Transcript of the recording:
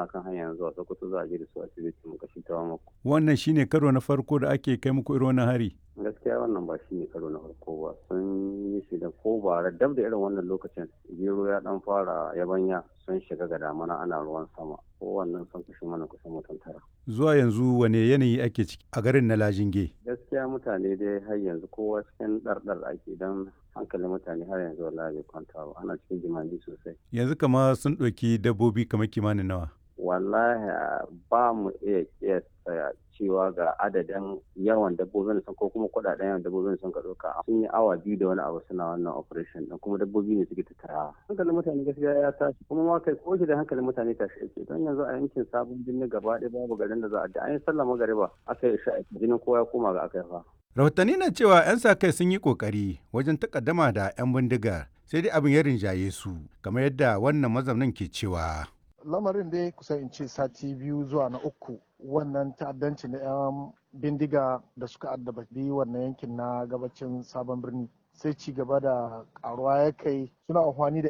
suna kan hanyar zuwa sokoto za a je da su asibiti mu kashi ta mako wannan shine karo na farko da ake kai muku irin wannan hari gaskiya wannan ba shi ne karo na farko ba sun yi shi da ko ba dab da irin wannan lokacin gero ya dan fara yabanya sun shiga ga damana ana ruwan sama ko wannan sun kashe mana kusan mutum tara zuwa yanzu wane yanayi ake ciki a garin na lajinge gaskiya mutane dai har yanzu kowa cikin ɗarɗar ake don hankalin mutane har yanzu wallahi bai kwanta ba ana cikin jimami sosai yanzu kama sun ɗauki dabbobi kamar kimanin nawa wallahi ba mu iya kiyasta cewa ga adadin yawan dabbobin sun ko kuma kudaden yawan dabbobin sun ka ɗauka sun yi awa biyu da wani abu suna wannan operation din kuma dabbobi ne suke tattarawa hankalin mutane gaskiya ya tashi kuma ma kai ko da hankalin mutane tashi yake don yanzu a yankin sabon birni gaba ɗaya babu garin da za a da an yi sallah magariba aka yi sha'a jinin kowa ya koma ga aka yi fa rahotanni na cewa 'yan sa kai sun yi kokari wajen takaddama da 'yan bindigar sai dai abin ya rinjaye su kamar yadda wannan mazaunin ke cewa lamarin dai kusan in ce sati biyu zuwa na uku wannan ta'addanci na 'yan bindiga da suka addabi wannan yankin na gabacin sabon birni sai ci gaba da karuwa ya kai suna amfani da